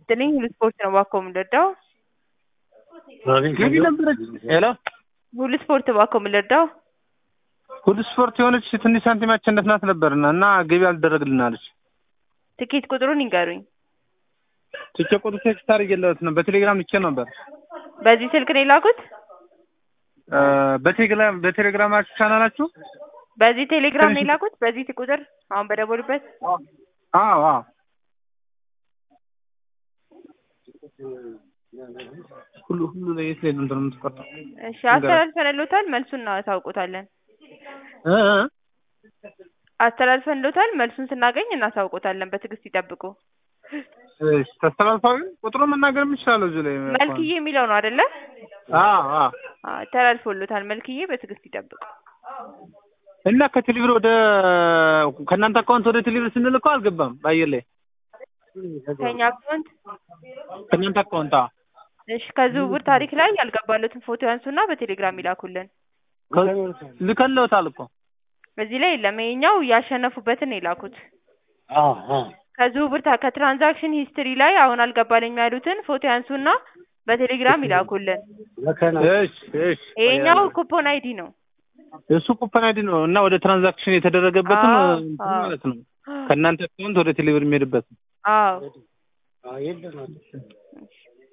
ይስጥልኝ ሁሉ ስፖርት ነው እባክዎ የምንረዳው? ገቢ ነበረች። ሄሎ ሁሉ ስፖርት እባክዎ የምንረዳው? ሁሉ ስፖርት የሆነች ትንሽ ሳንቲም ያቸነፍናት ነበርና እና ገቢ አልደረግልን አለች። ትኬት ቁጥሩን ይንገሩኝ። ትኬ ቁጥር ቴክስት አድርጌለት ነው በቴሌግራም ልኬ ነበር። በዚህ ስልክ ነው የላኩት? እ በቴሌግራም በቴሌግራማችሁ ቻናላችሁ በዚህ ቴሌግራም ነው የላኩት? በዚህ ቁጥር አሁን በደወሉበት? አዎ አዎ ሁሉ ሁሉ ላይ የት ላይ ነው እንትን የምትቆርጠው? እሺ አስተላልፈንልዎታል፣ መልሱን እናሳውቆታለን። እ እ አስተላልፈንልዎታል፣ መልሱን ስናገኝ እናሳውቆታለን። በትዕግስት ይጠብቁ። እሺ ተስተላልፋዊ ቁጥሩን መናገር የምችላለሁ እዚህ ላይ መልክዬ የሚለው ነው አይደለ? አዎ አዎ አዎ ተላልፎልዎታል። መልክዬ በትዕግስት ይጠብቁ። እና ከቴሌብር ወደ ከእናንተ አካውንት ወደ ቴሌብር ስንልከው አልገባም በአየር ላይ ከኛ አካውንት ከእናንተ አካውንት አዎ እሺ ከዝውውር ታሪክ ላይ ያልገባለትን ፎቶ ያንሱና በቴሌግራም ይላኩልን። ልከለውታል እኮ እዚህ ላይ የለም። ይሄኛው ያሸነፉበትን ነው የላኩት። ከዝውውር ታ- ከትራንዛክሽን ሂስትሪ ላይ አሁን አልገባልኝ ያሉትን ፎቶ ያንሱና በቴሌግራም ይላኩልን። እሺ እሺ ይሄኛው ኩፖን አይዲ ነው። እሱ ኩፐን አይዲ ነው እና ወደ ትራንዛክሽን የተደረገበትን አዎ፣ እንትን አዎ። ማለት ነው ከእናንተ አካውንት ወደ ቴሌብር የሚሄድበት አዎ